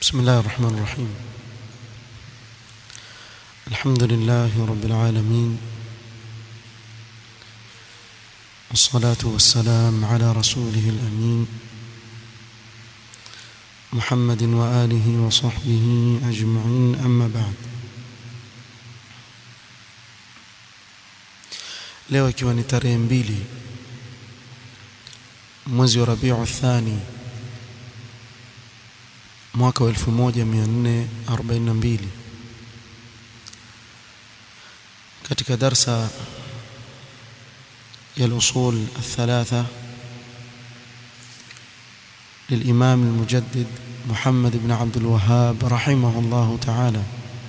بسم الله الرحمن الرحيم الحمد لله رب العالمين والصلاة والسلام على رسوله الأمين محمد وآله وصحبه أجمعين أما بعد leo ikiwa ni tarehe mbili mwezi wa Rabiu Thani mwaka wa 1442 katika darsa ya al-usul الثلاثه للإمام المجدد محمد بن عبد الوهاب رحمه الله تعالى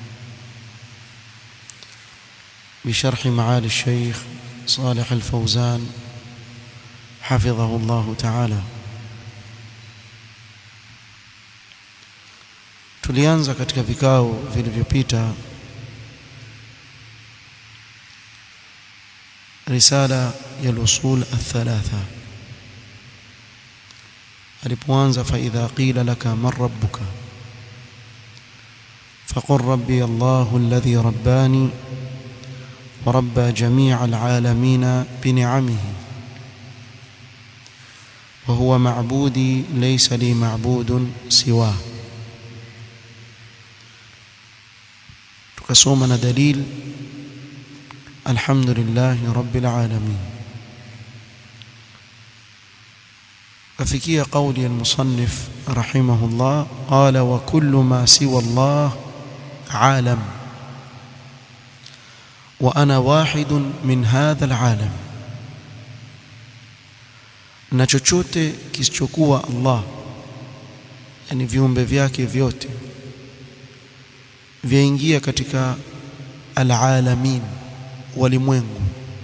بشرح معالي الشيخ صالح الفوزان حفظه الله تعالى tulianza katika vikao vilivyopita risala ya al-usul al-thalatha alipoanza fa idha qila laka man rabbuka faqul rabbi Allahu alladhi rabbani wa rabba jami'a al-alamin bi ni'amihi wa huwa ma'budi laysa li ma'budun siwa tukasoma na dalil alhamdulillahi rabbil alamin ففكية قول المصنف رحمه الله قال وكل ما سوى الله عالم وأنا واحد من هذا العالم na chochote kisichokuwa Allah yani viumbe vyake vyote vyaingia katika alalamin walimwengu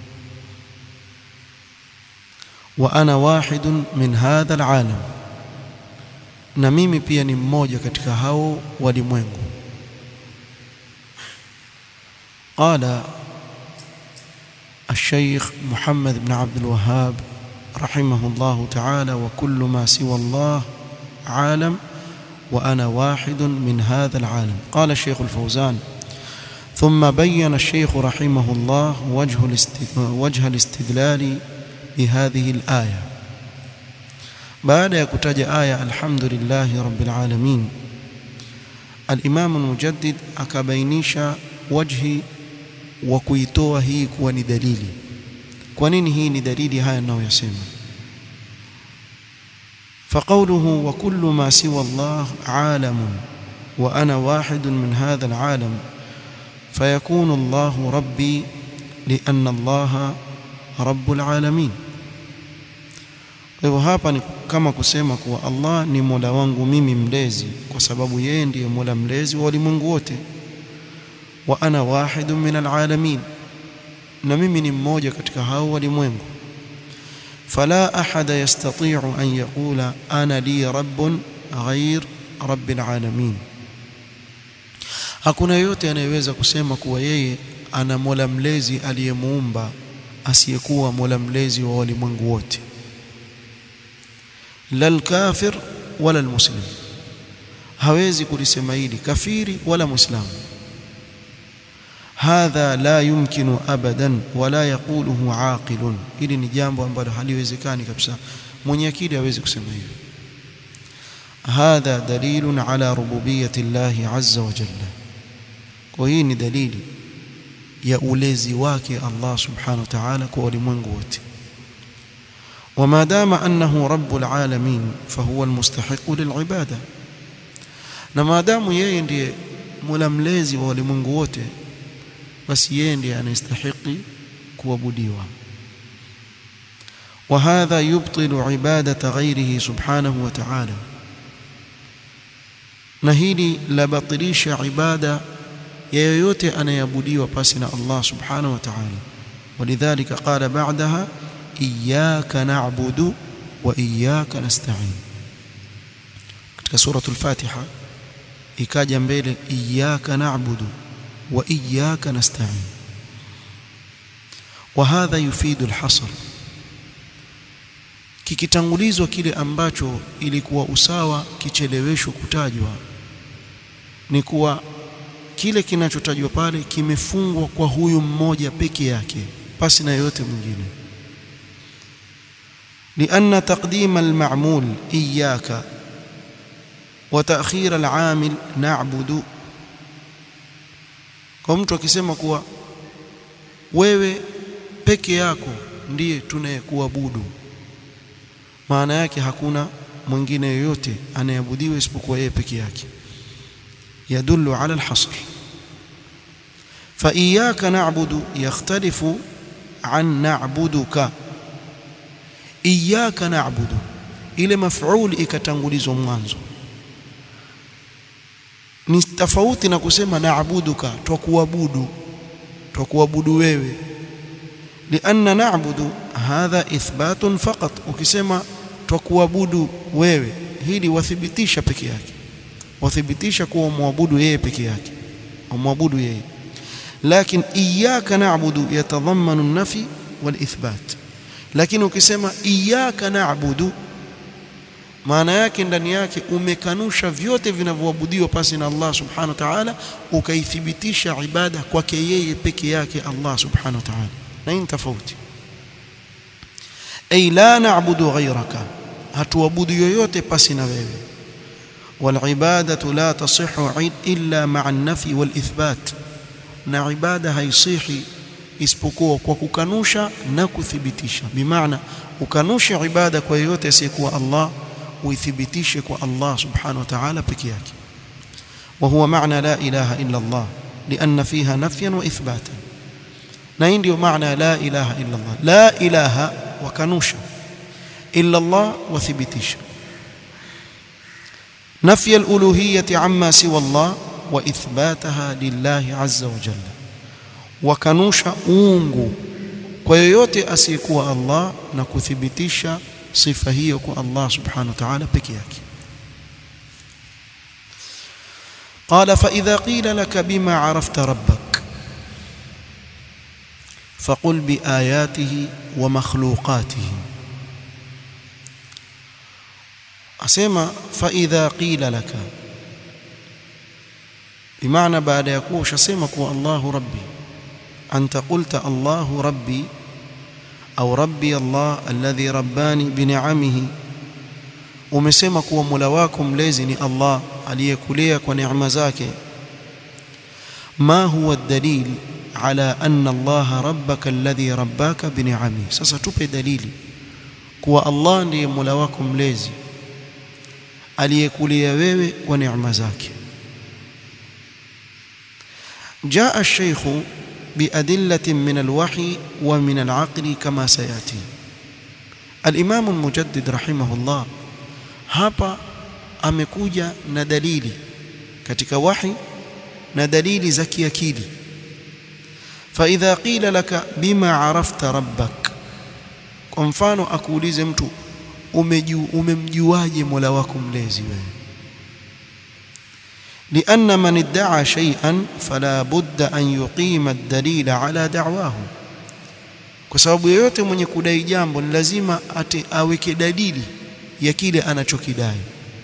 wa ana wahidun min hadha alalam na mimi pia ni mmoja katika hao walimwengu قال الشيخ محمد بن عبد الوهاب رحمه الله تعالى وكل ما سوى الله عالم وأنا واحد من هذا العالم قال الشيخ الفوزان ثم بين الشيخ رحمه الله وجه وجه الاستدلال بهذه الآية بعد يكتج آية الحمد لله رب العالمين الإمام المجدد أكبينيش وجه وكيتوه هي كوني دليلي كونين هي دليلي هاي أنه يسمى فقوله وكل ما سوى الله عالم وأنا واحد من هذا العالم فيكون الله ربي لأن الله رب العالمين kwa hivyo hapa ni kama kusema kuwa Allah ni Mola wangu mimi mlezi kwa sababu yeye ndiye Mola mlezi wa ulimwengu wote wa ana wahidun min alalamin na mimi ni mmoja katika hao walimwengu fala ahada yastati'u an yaqula ana li rabbun ghair rabbil alamin hakuna yote anayeweza kusema kuwa yeye ana Mola mlezi aliyemuumba asiyekuwa Mola mlezi wa walimwengu wote la alkafir wala almuslim hawezi kulisema hili kafiri wala muislamu hadha la yumkinu abadan wala yaquluhu aqilun hili ni jambo ambalo haliwezekani kabisa mwenye akili hawezi kusema hivyo hadha dalilun ala rububiyyati llahi azza wa jalla kwa hii ni dalili ya ulezi wake Allah subhanahu wa ta'ala kwa ulimwengu wote وما دام أنه رب العالمين فهو المستحق للعبادة na maadamu yeye ndiye mola mlezi wa ulimwengu wote basi yeye ndiye anastahili kuabudiwa وهذا يبطل عبادة غيره سبحانه وتعالى na hili labatilisha ibada ya yoyote anayeabudiwa pasi na Allah subhanahu wa ta'ala ولذلك قال بعدها إياك نعبد وإياك نستعين katika suratul Fatiha ikaja mbele iyyaka na'budu wa iyyaka nasta'in wa hadha yufidu al-hasr kikitangulizwa kile ambacho ilikuwa usawa kicheleweshwa kutajwa ni kuwa kile kinachotajwa pale kimefungwa kwa huyu mmoja peke yake pasi na yote mwingine لأن تقديم المعمول إياك وتأخير العامل نعبد kwa mtu akisema kuwa wewe peke yako ndiye tunayekuabudu maana yake hakuna mwingine yoyote anayeabudiwa isipokuwa yeye peke yake يدل على الحصر فإياك نعبد يختلف عن نعبدك إياك نعبد ile maf'ul ikatangulizwa mwanzo ni tofauti na kusema naabuduka twakuabudu twakuabudu wewe lianna na'budu hadha ithbatun faqat ukisema twakuabudu wewe hili wathibitisha peke yake wathibitisha kuwa muabudu yeye peke yake umwabudu yeye lakini iyyaka na'budu yatadhammanu an-nafi wal-ithbat lakini ukisema iyyaka na'budu maana yake ndani yake umekanusha vyote vinavyoabudiwa pasi na Allah subhanahu wa ta'ala ukaithibitisha ibada kwake yeye peke yake Allah subhanahu wa ta'ala na hii tofauti ay la na'budu ghayraka hatuabudu yoyote pasi na wewe والعباده لا تصح الا مع النفي والاثبات na ibada haisihi isipokuwa kwa kukanusha na kuthibitisha bimaana ukanushe ibada kwa yoyote asiyekuwa Allah uithibitishe kwa Allah subhanahu wa ta'ala peke yake وهو معنى لا اله الا الله لان فيها نفيا واثباتا na hii ndio maana la ilaha illa Allah la ilaha wakanusha illa Allah wathibitisha نفي الالوهيه عما سوى الله واثباتها لله عز وجل وكنوشا uungu kwa yoyote asiyekuwa Allah na kuthibitisha sifa hiyo kwa Allah subhanahu wa ta'ala peke yake قال فإذا قيل لك بما عرفت ربك فقل بآياته ومخلوقاته asema fa idha qila laka bimaana baada ya kuwa ushasema kuwa Allahu rabbi anta qulta Allahu rabbi au rabbi Allah alladhi rabbani bini'amihi umesema kuwa Mola wako mlezi ni Allah aliyekulea kwa neema zake ma huwa dalil ala anna Allah rabbaka alladhi rabbaka bini'amihi sasa tupe dalili kuwa Allah ndiye Mola wako mlezi aliyekulia wewe kwa neema zake جاء الشيخ بأدلة من الوحي ومن العقل كما سيأتي الإمام المجدد رحمه الله hapa amekuja na dalili katika wahi na dalili za kiakili فإذا قيل لك بما عرفت ربك kwa mfano akuulize mtu umemjuaje Mola wako mlezi wewe لأن من ادعى شيئا فلا بد أن يقيم الدليل على دعواه kwa sababu yeyote mwenye kudai jambo ni lazima ate aweke dalili ya kile anachokidai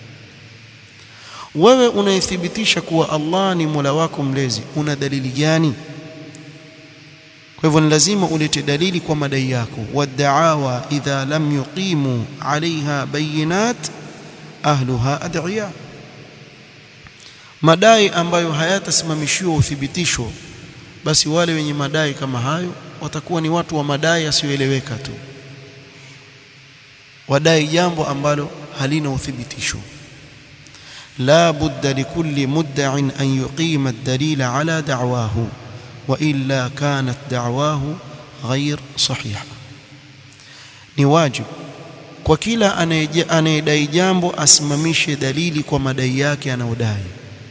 wewe unaithibitisha kuwa Allah ni Mola wako mlezi una dalili gani kwa hivyo ni lazima ulete dalili kwa madai yako wad'awa idha lam yuqimu alaiha bayinat ahluha ad'iya madai ambayo hayatasimamishiwa uthibitisho basi wale wenye madai kama hayo watakuwa ni watu wa madai yasiyoeleweka tu wadai jambo ambalo halina uthibitisho la budda likulli mudda'in an yuqima ad-dalila ala da'wahu وإلا كانت دعواه غير صحيحة ni wajibu kwa kila anayedai jambo asimamishe dalili kwa madai yake anayodai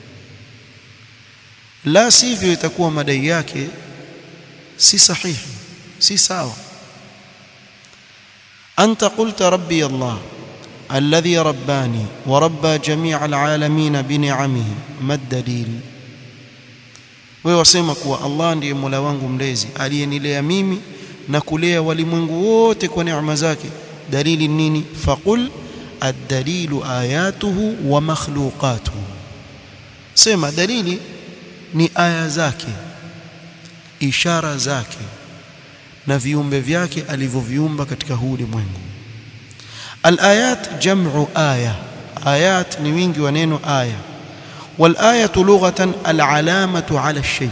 la sivyo itakuwa madai yake si sahihi si sawa anta qulta rabbi allah alladhi rabbani wa rabba jami'a alalamin bi ni'amihi ma dalil wewe wasema kuwa Allah ndiye Mola wangu mlezi aliyenilea mimi na kulea walimwengu wote kwa neema zake dalili nini faqul ad-dalilu ayatuhu wa makhluqatuhu asema dalili ni aya zake ishara zake na viumbe vyake alivyoviumba katika huu ulimwengu alayat jam'u aya ayat ni wingi wa neno aya والآية لغة العلامة على الشيء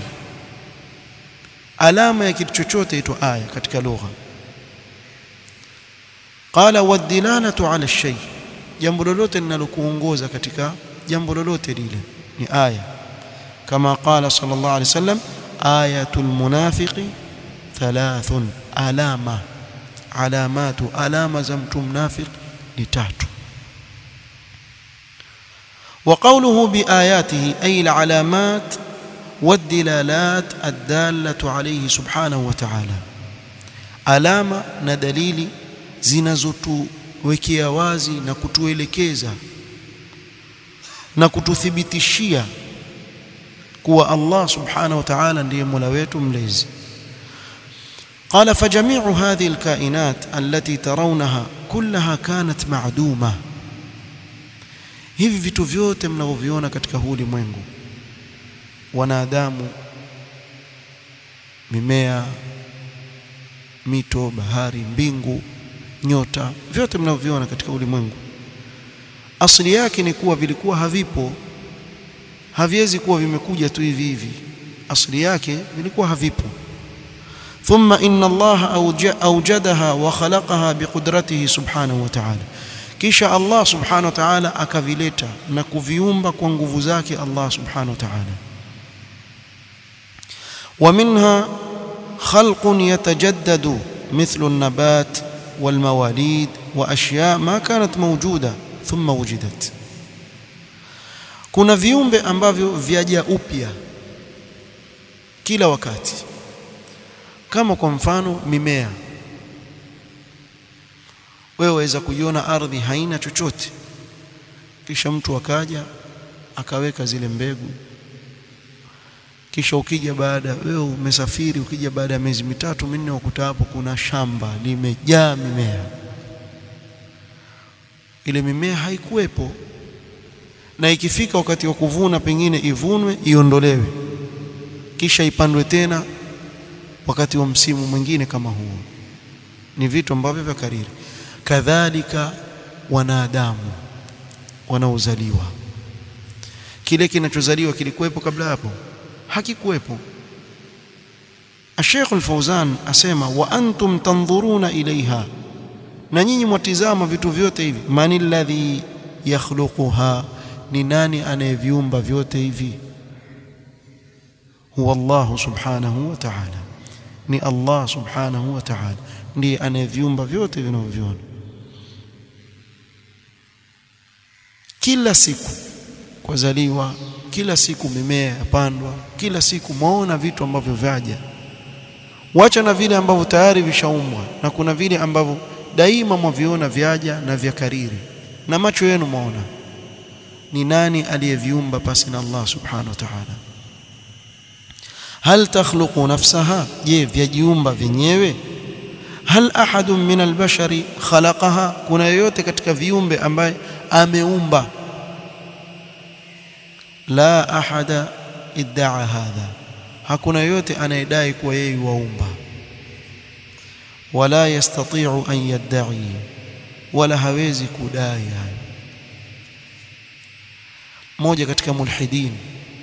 alama ya kitu chochote itwa aya katika lugha qala wadilalatu ala shay jambo lolote linalokuongoza katika jambo lolote lile ni aya kama qala sallallahu alayhi wasallam ayatul munafiqi thalathun alama alamatu alama za mtu mnafiq ni tatu وقوله بآياته أي العلامات والدلالات الدالة عليه سبحانه وتعالى alama na dalili zinazotuwekea wazi na kutuelekeza na kututhibitishia kuwa Allah subhanahu wa ta'ala ndiye Mola wetu mlezi قال فجميع هذه الكائنات التي ترونها كلها كانت معدومه hivi vitu vyote mnavyoviona katika huu ulimwengu wanadamu mimea mito bahari mbingu nyota vyote mnavyoviona katika ulimwengu asili yake ni kuwa vilikuwa havipo haviwezi kuwa vimekuja tu hivi hivi asili yake vilikuwa havipo ثم إن الله أوجدها وخلقها بقدرته سبحانه وتعالى kisha Allah subhanahu wa ta'ala akavileta na kuviumba kwa nguvu zake Allah subhanahu wa ta'ala ومنها خلق يتجدد مثل النبات والمواليد واشياء ما كانت موجوده ثم وجدت kuna viumbe ambavyo vyaja upya kila wakati kama kwa mfano mimea wewe waweza kuiona ardhi haina chochote kisha mtu akaja akaweka zile mbegu kisha ukija baada wewe umesafiri ukija baada ya miezi mitatu minne ukuta hapo kuna shamba limejaa mimea ile mimea haikuwepo na ikifika wakati wa kuvuna pengine ivunwe iondolewe kisha ipandwe tena wakati wa msimu mwingine kama huo ni vitu ambavyo vya kariri kadhalika wanadamu wanaozaliwa kile kinachozaliwa kilikuwepo kabla hapo hakikuwepo Sheikh Al-Fauzan asema wa antum tanzuruna ilaiha na nyinyi mwatizama vitu vyote hivi man alladhi yakhluquha ni nani anayeviumba vyote hivi huwa Allah subhanahu wa ta'ala ni Allah subhanahu wa ta'ala ndiye anayeviumba vyote vinavyoviona kila siku kwazaliwa kila siku mimea yapandwa kila siku maona vitu ambavyo vyaja wacha na vile ambavyo tayari vishaumbwa na kuna vile ambavyo daima mwaviona vyaja na vya kariri na macho yenu maona ni nani aliyeviumba pasi na Allah subhanahu wa ta'ala hal takhluqu nafsaha je vyajiumba vyenyewe hal ahadun min albashari khalaqaha kuna yoyote katika viumbe ambaye ameumba la ahada iddaa hadha hakuna yote anayedai kuwa yeye waumba wala yastati'u an yadda'i wala hawezi kudai hayo mmoja katika mulhidin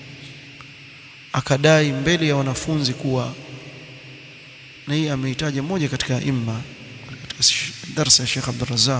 akadai mbele ya wanafunzi kuwa na hii ameitaja mmoja katika imma katika darasa ya Sheikh Abdul Razzaq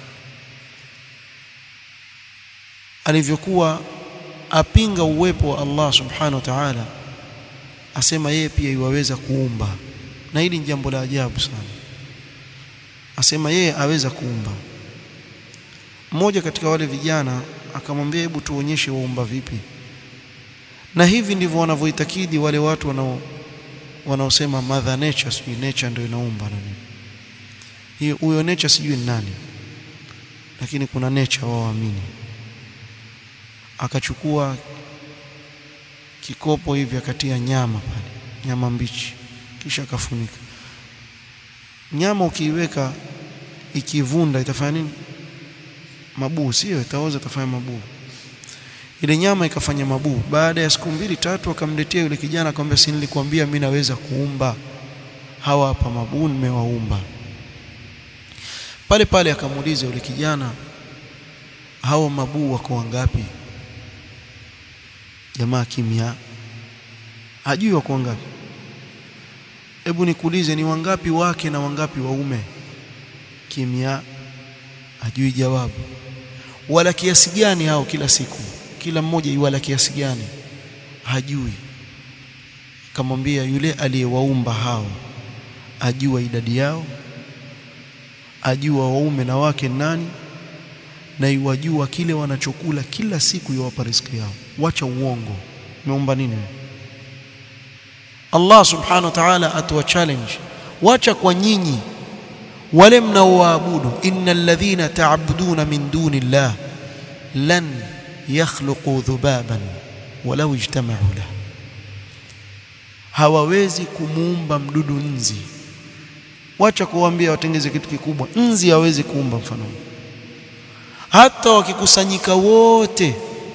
alivyokuwa apinga uwepo wa Allah subhanahu wa ta'ala asema yeye pia iwaweza kuumba na hili ni jambo la ajabu sana asema yeye aweza kuumba mmoja katika wale vijana akamwambia hebu tuonyeshe waumba vipi na hivi ndivyo wanavyoitakidi wale watu wanao wanaosema mother nature sijui nature ndio inaumba na nini hiyo huyo nature sijui ni nani lakini kuna nature wao waamini akachukua kikopo hivi akatia nyama pale nyama mbichi kisha akafunika nyama ukiiweka ikivunda itafanya nini mabuu sio itaoza itafanya mabuu ile nyama ikafanya mabuu baada ya siku mbili tatu akamletea yule kijana akamwambia si nilikwambia mimi naweza kuumba hawa hapa mabuu nimewaumba pale pale akamuuliza yule kijana hawa mabuu wako wangapi jamaa kimya hajui wako wangapi hebu nikuulize ni wangapi wake na wangapi waume kimya hajui jawabu wala kiasi gani hao kila siku kila mmoja iwala kiasi gani hajui akamwambia yule aliyewaumba hao ajua idadi yao ajua waume na wake nani na iwajua kile wanachokula kila siku yawapa riziki yao wacha uongo umeumba nini Allah subhanahu wa ta'ala atuwa challenge wacha kwa nyinyi wale mnaoabudu innal ladhina ta'buduna min duni llah lan yakhluqu dhubaban walau ijtama'u lahu hawawezi kumuumba mdudu nzi wacha kuambia watengeze kitu kikubwa nzi hawezi kuumba mfano hata wakikusanyika wote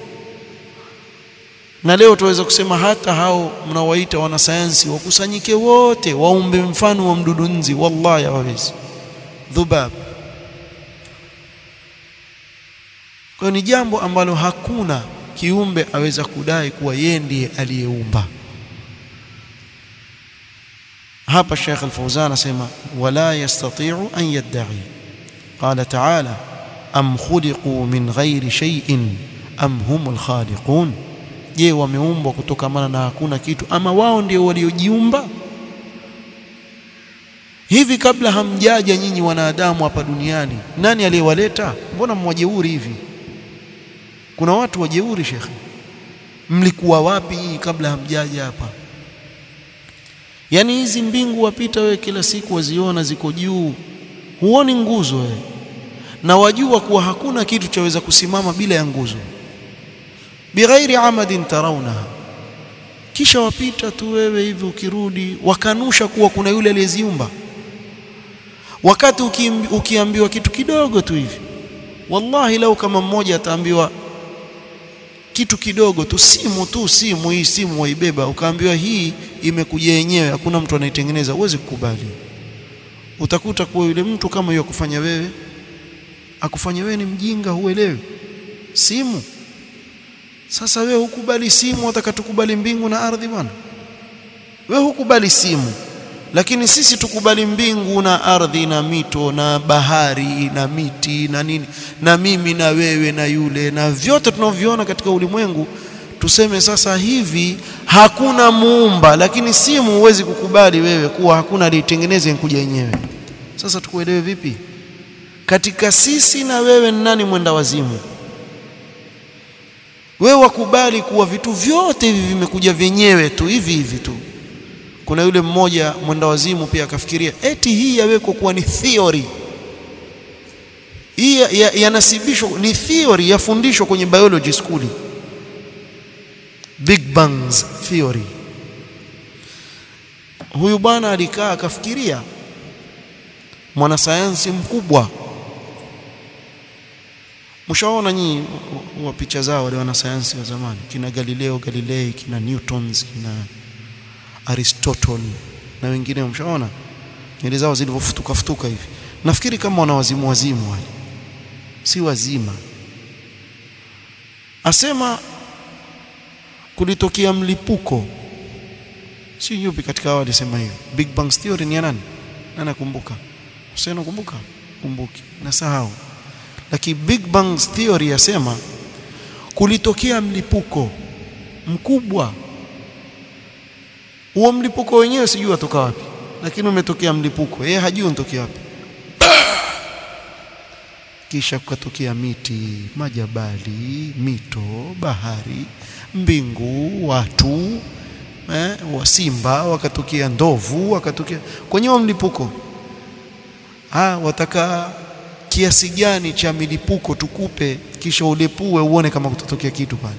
na leo tuweza kusema hata hao mnawaita wanasayansi wakusanyike wote waumbe mfano wa mdudu nzi wallahi hawawezi dhubab kwa ni jambo ambalo hakuna kiumbe aweza kudai kuwa yeye ndiye aliyeumba hapa Sheikh Al-Fawzan anasema wala yastati'u an yadda'i qala ta'ala am khuliqu min ghairi shay'in am humul khaliqun je wameumbwa kutokamana na hakuna kitu ama wao ndio waliojiumba hivi kabla hamjaja nyinyi wanadamu hapa duniani nani aliyewaleta mbona mwajeuri hivi kuna watu wajeuri shekhe mlikuwa wapi nyinyi kabla hamjaja hapa yaani hizi mbingu wapita wewe kila siku waziona ziko juu huoni nguzo wewe na wajua kuwa hakuna kitu chaweza kusimama bila ya nguzo bighairi amadin tarawnaha kisha wapita tu wewe hivi ukirudi wakanusha kuwa kuna yule aliyeziumba wakati ukiambiwa kitu kidogo tu hivi wallahi lau kama mmoja ataambiwa kitu kidogo tu simu tu simu hii simu waibeba ukaambiwa hii imekuja yenyewe hakuna mtu anaitengeneza huwezi kukubali utakuta kuwa yule mtu kama hiyo kufanya wewe akufanya wewe ni mjinga huelewi simu sasa wewe hukubali simu atakatukubali mbingu na ardhi bwana wewe hukubali simu lakini sisi tukubali mbingu na ardhi na mito na bahari na miti na nini na mimi na wewe na yule na vyote tunavyoona katika ulimwengu tuseme sasa hivi hakuna muumba lakini simu huwezi kukubali wewe kuwa hakuna aliyetengeneza kuja yenyewe sasa tukuelewe vipi katika sisi na wewe ni nani mwenda wazimu wewe wakubali kuwa vitu vyote hivi vimekuja vyenyewe tu hivi hivi tu kuna yule mmoja mwenda wazimu pia akafikiria eti hii yawekwa kuwa ni theory hii yanasibishwa ya, ya ni theory yafundishwa kwenye biology school big bangs theory huyu bwana alikaa akafikiria mwanasayansi mkubwa mshaona nyinyi wa picha zao wale wanasayansi wa zamani kina Galileo Galilei kina Newtons kina Aristotle na wengine mshaona nywele zao zilivyofutuka futuka hivi nafikiri kama wana wazimu wazimu wale si wazima asema kulitokea mlipuko si yupi katika hao alisema hiyo big bang theory ni ya nani nani nakumbuka usio nakumbuka kumbuki nasahau lakini big bang theory yasema kulitokea mlipuko mkubwa huo mlipuko wenyewe sijui atoka wapi lakini umetokea mlipuko yeye hajui unatokea wapi kisha kukatokea miti majabali mito bahari mbingu watu eh, wasimba wakatokea ndovu wakatokea kwenye huo mlipuko ah wataka kiasi gani cha milipuko tukupe kisha ulepue uone kama kutatokea kitu pale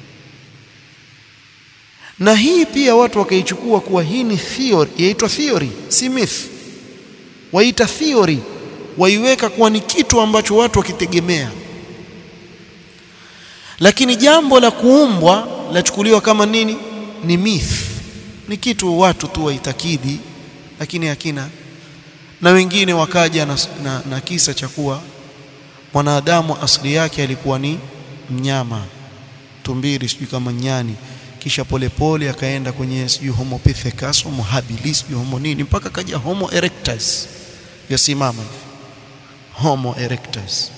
na hii pia watu wakaichukua kuwa hii ni theory yaitwa theory si myth waita theory waiweka kuwa ni kitu ambacho watu wakitegemea lakini jambo la kuumbwa lachukuliwa kama nini ni myth ni kitu watu tu waitakidi lakini hakina na wengine wakaja na, na, na kisa cha kuwa mwanadamu asili yake alikuwa ni mnyama tumbiri sijui kama nyani kisha polepole akaenda kwenye sijui homo pithecanthropus homo habilis sijui homo nini mpaka kaja homo erectus yasimama homo erectus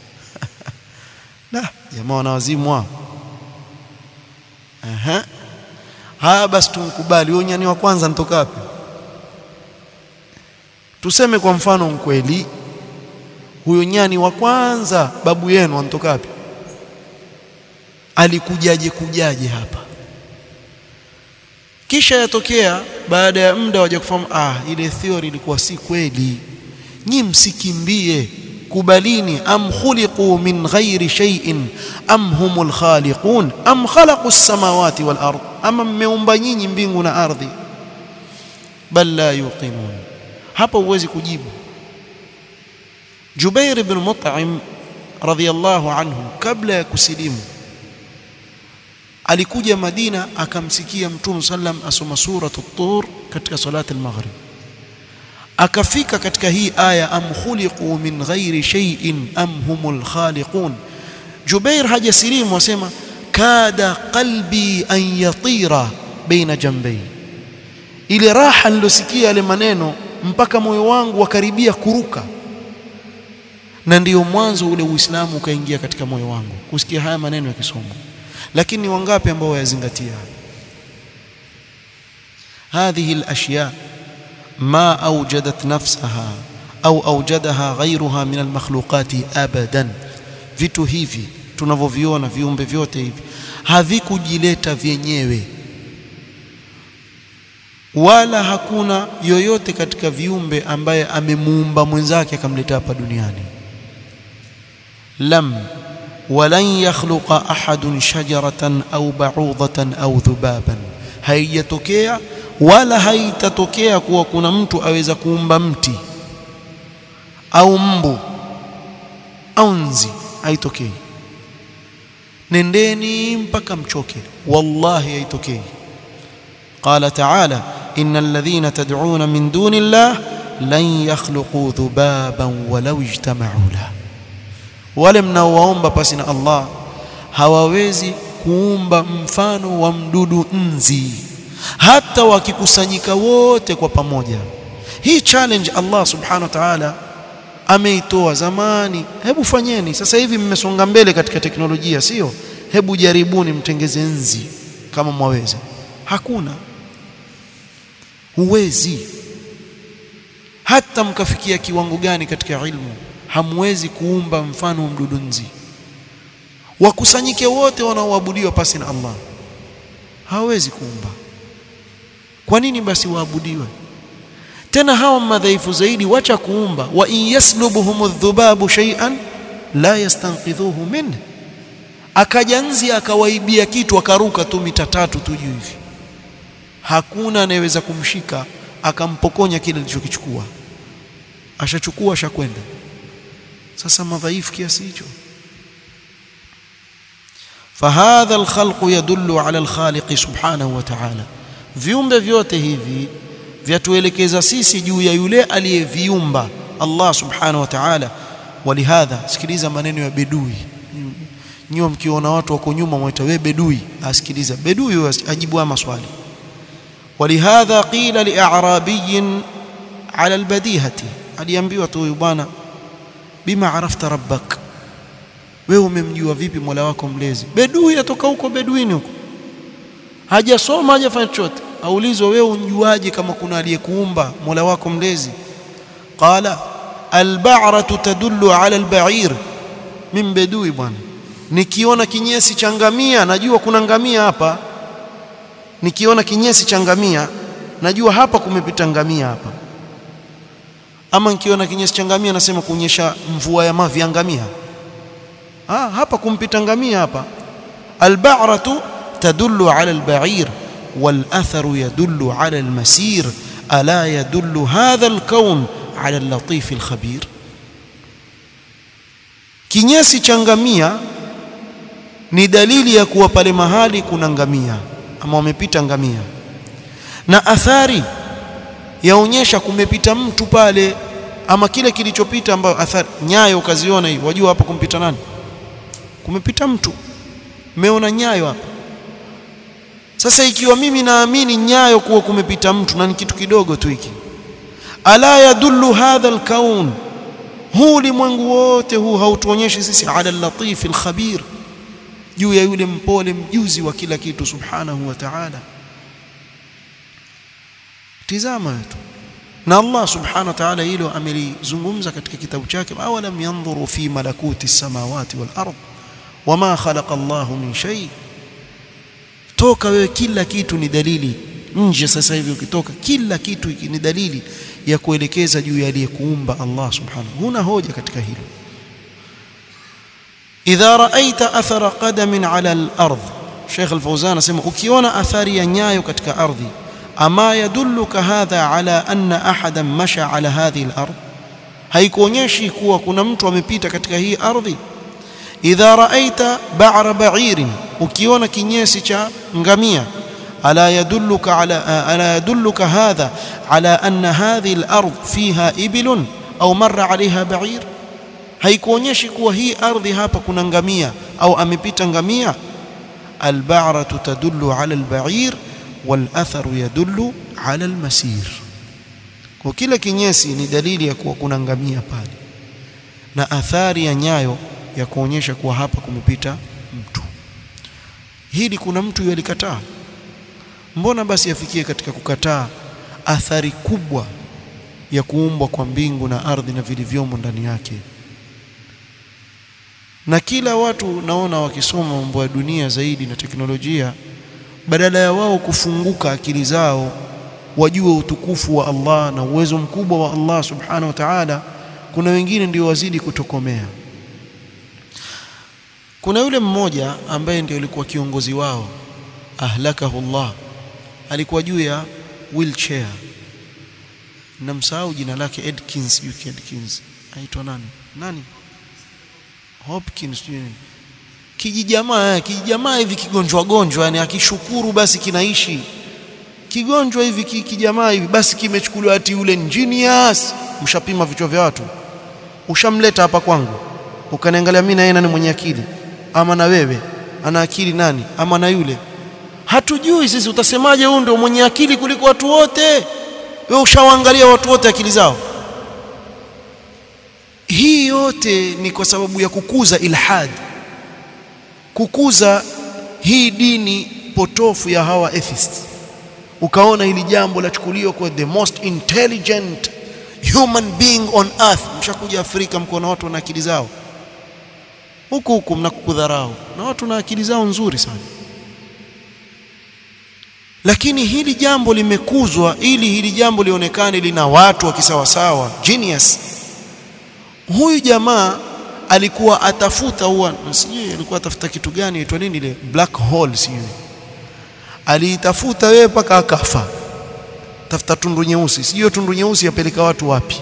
na jamaa wana wazimu wao aha haya basi tumkubali huyo nyani wa kwanza nitoka wapi tuseme kwa mfano mkweli huyo nyani wa kwanza babu yenu anatoka wapi alikujaje kujaje hapa kisha yatokea baada ya muda waje kufahamu ah ile theory ilikuwa si kweli nyi msikimbie kubalini am khuliqu min ghairi shay'in am humul khaliqun am khalaqu as-samawati wal ard ama mmeumba nyinyi mbingu na ardhi bal la yuqinun hapa huwezi kujibu Jubair ibn Mut'im radhiyallahu anhu kabla ya kusilimu alikuja Madina akamsikia Mtume sallam asoma suratu Tur katika salati al-maghrib akafika katika hii aya am khuliqu min ghairi shay'in am humul khaliqun Jubair hajasilimu wasema kada qalbi an yatira baina jambai ile raha nilosikia yale maneno mpaka moyo wangu wakaribia kuruka na ndiyo mwanzo ule Uislamu ukaingia katika moyo wangu kusikia haya maneno yakisomwa lakini wangapi ambao wayazingatia هذه الأشياء ما أوجدت نفسها أو أوجدها غيرها من المخلوقات أبدا vitu hivi tunavyoviona viumbe vyote hivi havikujileta vyenyewe wala hakuna yoyote katika viumbe ambaye amemuumba mwenzake akamleta hapa duniani lam walan yakhluqa ahadun shajaratan au ba'udatan au dhubaban haijatokea wala haitatokea kuwa kuna mtu aweza kuumba mti au mbu au nzi haitokei nendeni mpaka mchoke wallahi haitokei qala ta'ala innal ladhina tad'una min duni llah lan yakhluqu dhubaban walau ijtama'u la wale mnaowaomba pasi na Allah hawawezi kuumba mfano wa mdudu nzi hata wakikusanyika wote kwa pamoja hii challenge Allah subhanahu wa ta'ala ameitoa zamani hebu fanyeni sasa hivi mmesonga mbele katika teknolojia sio hebu jaribuni mtengeze nzi kama mwaweza hakuna huwezi hata mkafikia kiwango gani katika ilmu hamwezi kuumba mfano wa mdudu nzi wakusanyike wote wanaoabudiwa pasi na Allah hawezi kuumba kwa nini basi waabudiwe tena hawa madhaifu zaidi wacha kuumba wa in yaslubuhum adh-dhubabu shay'an la yastanqidhuhu minhu akaja nzi akawaibia kitu akaruka tu mita tatu tu juu hivi hakuna anayeweza kumshika akampokonya kile alichokichukua ashachukua ashakwenda sasa madhaifu kiasi hicho فهذا الخلق يدل على الخالق سبحانه وتعالى viumbe vyote hivi vyatuelekeza sisi juu ya yule aliyeviumba Allah subhanahu wa ta'ala walihadha sikiliza maneno ya bedui nyinyi mkiona watu wako nyuma mwaita wewe bedui asikiliza bedui ajibu haya maswali walihadha qila li'arabiyin ala albadihati aliambiwa tu huyu bwana bima arafta rabbak wewe umemjua vipi Mola wako mlezi bedui atoka huko beduini huko hajasoma hajafanya chochote aulizwa wewe unjuaje kama kuna aliyekuumba Mola wako mlezi qala alba'ratu tadullu ala alba'ir min bedui bwana nikiona kinyesi cha ngamia najua kuna ngamia hapa nikiona kinyesi cha ngamia najua hapa kumepita ngamia hapa ama nikiona kinyesi cha ngamia nasema kuonyesha mvua ya mavi ya ngamia ah hapa kumpita ngamia hapa alba'ratu tadullu ala alba'ir والاثر يدل على المسير الا يدل هذا الكون على اللطيف الخبير kinyesi cha ngamia ni dalili ya kuwa pale mahali kuna ngamia ama wamepita ngamia na athari yaonyesha kumepita mtu pale ama kile kilichopita ambayo athari nyayo ukaziona hivi wajua hapa kumpita nani kumepita mtu meona nyayo hapa sasa ikiwa mimi naamini nyayo kuwa kumepita mtu na ni kitu kidogo tu hiki ala yadullu hadha alkaun huu ulimwengu wote huu hautuonyeshi sisi ala al-latif al-khabir juu ya yule mpole mjuzi wa kila kitu subhanahu wa ta'ala tizama tu na Allah subhanahu wa ta'ala hilo amelizungumza katika kitabu chake awalam yanzuru fi malakuti samawati wal ard wama khalaqa Allah min shay toka wewe kila kitu ni dalili nje sasa hivi ukitoka kila kitu ni dalili ya kuelekeza juu ya aliyekuumba Allah subhanahu huna hoja katika hilo idha raaita athara qadamin ala al-ard Sheikh Al-Fawzan anasema ukiona athari ya nyayo katika ardhi ama yadulluka hadha ala anna ahadan masha ala hadhihi al-ard haikuonyeshi kuwa kuna mtu amepita katika hii ardhi idha raaita ba'ra ba'irin ukiona kinyesi cha ngamia ألا يدلك على ألا يدلك هذا على أن هذه الأرض فيها إبل أو مر عليها بعير haikuonyeshi kuwa hii ardhi hapa kuna ngamia au amepita ngamia alba'ratu tadullu ala alba'ir wal atharu yadullu ala almasir kwa kila kinyesi ni dalili ya kuwa kuna ngamia pale na athari ya nyayo ya kuonyesha kuwa hapa kumepita mtu hili kuna mtu yalikataa mbona basi afikie katika kukataa athari kubwa ya kuumbwa kwa mbingu na ardhi na vilivyomo ndani yake na kila watu naona wakisoma mambo ya dunia zaidi na teknolojia badala ya wao kufunguka akili zao wajue utukufu wa Allah na uwezo mkubwa wa Allah subhanahu wa ta'ala kuna wengine ndio wazidi kutokomea kuna yule mmoja ambaye ndio alikuwa kiongozi wao ahlakahu Allah alikuwa juu ya wheelchair namsahau jina lake Edkins UK Edkins aitwa nani nani Hopkins kijijamaa kijijamaa hivi kigonjwa gonjwa yani akishukuru basi kinaishi kigonjwa hivi kijamaa hivi basi kimechukuliwa ati yule genius mshapima vichwa vya watu ushamleta hapa kwangu ukaniangalia mimi na yeye nani mwenye akili ama na wewe ana akili nani ama na yule hatujui sisi utasemaje huyu ndio mwenye akili kuliko watu wote wewe ushawaangalia watu wote akili zao hii yote ni kwa sababu ya kukuza ilhad kukuza hii dini potofu ya hawa atheists ukaona hili jambo lachukuliwa kwa the most intelligent human being on earth mshakuja Afrika mkono watu na akili zao huku huku mnakudharau na watu na akili zao nzuri sana lakini hili jambo limekuzwa ili hili jambo lionekane lina watu wa kisawasawa genius huyu jamaa alikuwa atafuta huwa sijui alikuwa atafuta kitu gani aitwa nini ile black hole sijui aliitafuta wewe mpaka akafa tafuta tundu nyeusi sijui tundu nyeusi yapeleka watu wapi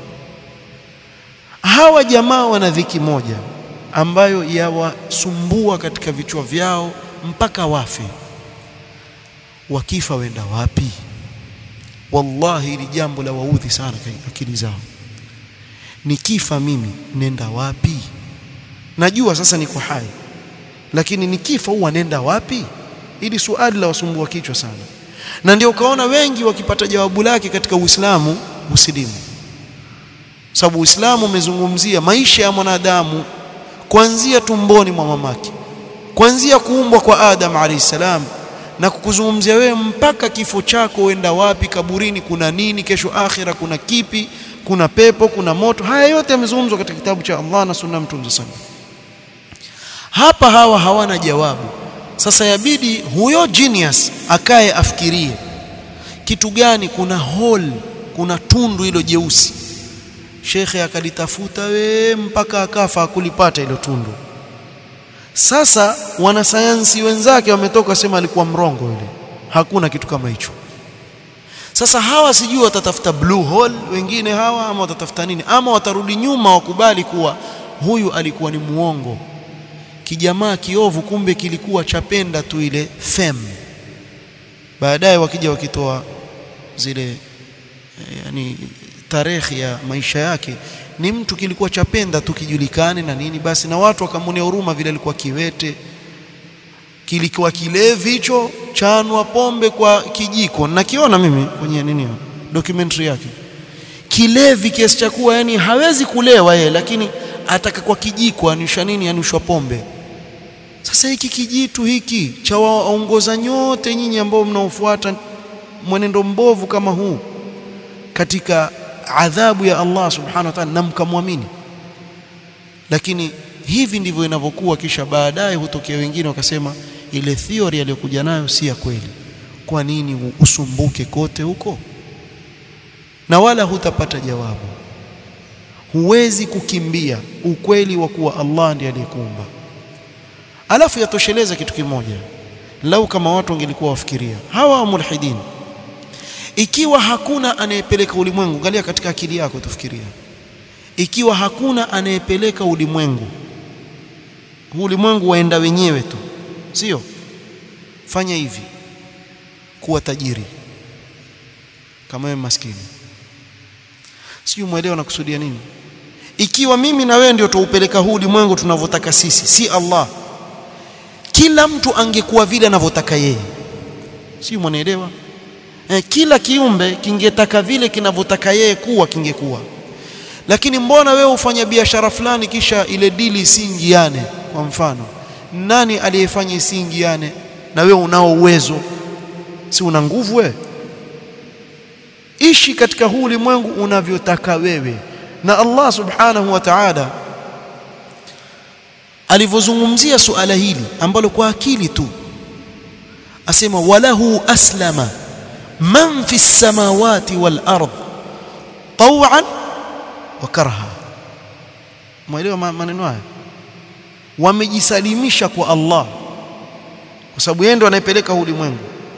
hawa jamaa wana dhiki moja ambayo yawasumbua katika vichwa vyao mpaka wafe wakifa wenda wapi wallahi hili jambo la waudhi sana akili zao nikifa mimi nenda wapi najua sasa niko hai lakini nikifa huwa nenda wapi ili suali la wasumbua kichwa sana na ndio ukaona wengi wakipata jawabu lake katika Uislamu usilimu sababu Uislamu umezungumzia maisha ya mwanadamu kuanzia tumboni mwa mamake kuanzia kuumbwa kwa Adam alayhi salam na kukuzungumzia wewe mpaka kifo chako uenda wapi kaburini kuna nini kesho akhira kuna kipi kuna pepo kuna moto haya yote yamezungumzwa katika kitabu cha Allah na sunna mtume sallallahu hapa hawa hawana jawabu sasa yabidi huyo genius akae afikirie kitu gani kuna hole kuna tundu hilo jeusi shekhe akalitafuta we mpaka akafa akulipata hilo tundu sasa wanasayansi wenzake wametoka sema alikuwa mrongo yule hakuna kitu kama hicho sasa hawa sijui watatafuta blue hole wengine hawa ama watatafuta nini ama watarudi nyuma wakubali kuwa huyu alikuwa ni muongo kijamaa kiovu kumbe kilikuwa chapenda tu ile fame baadaye wakija wakitoa zile yani tarehe ya maisha yake ni mtu kilikuwa chapenda tu kijulikane na nini basi na watu wakamwonea huruma vile alikuwa kiwete kilikuwa kilevi hicho chanwa pombe kwa kijiko nakiona mimi kwenye nini documentary yake kilevi kiasi cha kuwa yani hawezi kulewa yeye lakini ataka kwa kijiko anusha nini anushwa pombe sasa hiki kijitu hiki cha waongoza nyote nyinyi ambao mnaofuata mwenendo mbovu kama huu katika adhabu ya Allah subhanahu wa ta'ala na mkamwamini lakini hivi ndivyo inavyokuwa kisha baadaye hutokea wengine wakasema ile theory aliyokuja nayo si ya kweli kwa nini usumbuke kote huko na wala hutapata jawabu huwezi kukimbia ukweli wa kuwa Allah ndiye aliyekuumba alafu yatosheleza kitu kimoja lau kama watu wangelikuwa wafikiria hawa mulhidin ikiwa hakuna anayepeleka ulimwengu angalia katika akili yako tufikiria ikiwa hakuna anayepeleka ulimwengu ulimwengu waenda wenyewe tu sio fanya hivi kuwa tajiri kama wewe maskini sio muelewa nakusudia nini ikiwa mimi na wewe ndio tuupeleka huu ulimwengu tunavyotaka sisi si Allah kila mtu angekuwa vile anavyotaka yeye sio mwanaelewa eh, kila kiumbe kingetaka vile kinavyotaka yeye kuwa kingekuwa lakini mbona wewe ufanya biashara fulani kisha ile dili isiingiane kwa mfano nani aliyefanya isiingiane na wewe unao uwezo si una nguvu wewe ishi katika huu ulimwengu unavyotaka wewe na Allah subhanahu wa ta'ala alivyozungumzia suala hili ambalo kwa akili tu asema walahu aslama man fi samawati wal ard taw'an wa karha mwelewa maneno haya wamejisalimisha kwa Allah kwa sababu yeye ndo anayepeleka ulimwengu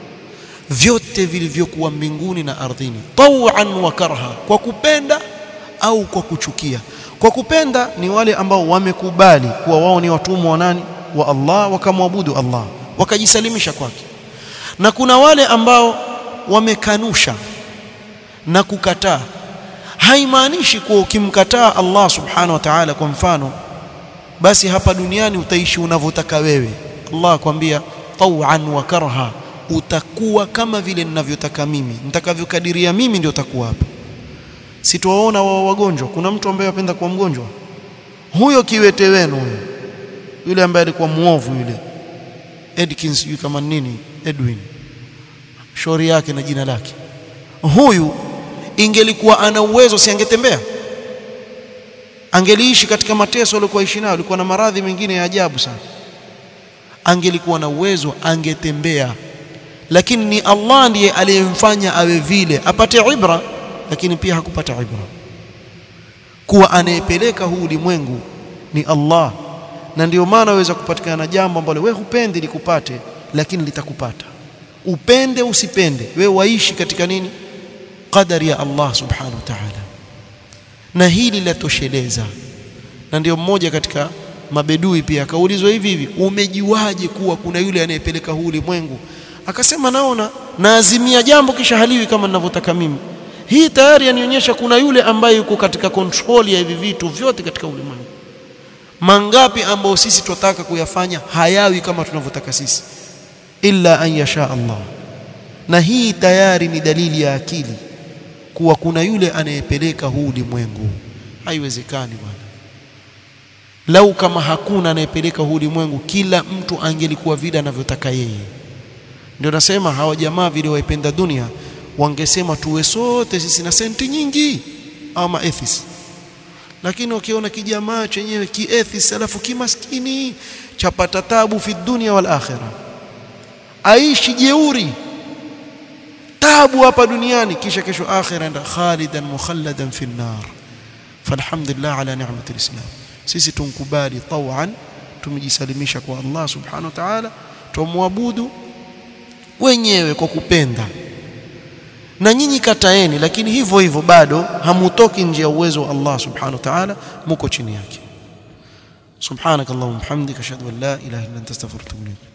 vyote vilivyokuwa mbinguni na ardhini taw'an wa karha kwa kupenda au kwa kuchukia kwa kupenda ni wale ambao wamekubali kuwa wao ni watumwa wa nani wa Allah wakamwabudu Allah wakajisalimisha kwake na kuna wale ambao wamekanusha na kukataa haimaanishi kuwa ukimkataa Allah subhanahu wa ta'ala kwa mfano basi hapa duniani utaishi unavyotaka wewe Allah akwambia taw'an wa karha utakuwa kama vile ninavyotaka mimi nitakavyokadiria mimi ndio utakuwa hapa sitowaona wao wagonjwa kuna mtu ambaye apenda kuwa mgonjwa huyo kiwete wenu huyo yule ambaye alikuwa muovu yule Edkins sijui kama nini Edwin shauri yake na jina lake huyu ingelikuwa ana uwezo si angetembea angeliishi katika mateso alikuwa ishi nayo alikuwa na maradhi mengine ya ajabu sana angelikuwa na uwezo angetembea lakini ni Allah ndiye aliyemfanya awe vile apate ibra lakini pia hakupata ibra kuwa anayepeleka huu ulimwengu ni Allah na ndio maana waweza kupatikana jambo ambalo wewe hupendi likupate lakini litakupata upende usipende wewe waishi katika nini qadari ya Allah subhanahu wa ta'ala na hili latosheleza na ndio mmoja katika mabedui pia akaulizwa hivi hivi umejiwaje kuwa kuna yule anayepeleka huu ulimwengu akasema naona naazimia jambo kisha haliwi kama ninavyotaka mimi hii tayari yanionyesha kuna yule ambaye yuko katika control ya hivi vitu vyote katika ulimwengu mangapi ambao sisi tunataka kuyafanya hayawi kama tunavyotaka sisi illa an yasha Allah na hii tayari ni dalili ya akili kuwa kuna yule anayepeleka huu ulimwengu haiwezekani bwana lau kama hakuna anayepeleka huu ulimwengu kila mtu angelikuwa vile anavyotaka yeye ndio nasema hawa jamaa vile waipenda dunia wangesema tuwe sote sisi na senti nyingi au maethis lakini wakiona kijamaa chenyewe kiethis alafu kimaskini chapata tabu fi dunia wal akhirah aishi jeuri tabu hapa duniani kisha kesho akhira enda khalidan mukhalladan fi nar falhamdulillah ala ni'mati alislam sisi tunkubali tawan tumejisalimisha kwa Allah subhanahu wa ta'ala tumwabudu wenyewe kwa kupenda na nyinyi kataeni lakini hivyo hivyo bado hamutoki nje ya uwezo wa Allah subhanahu wa ta'ala muko chini yake subhanakallahumma hamdika ashhadu an la ilaha illa anta astaghfiruka wa atubu ilayk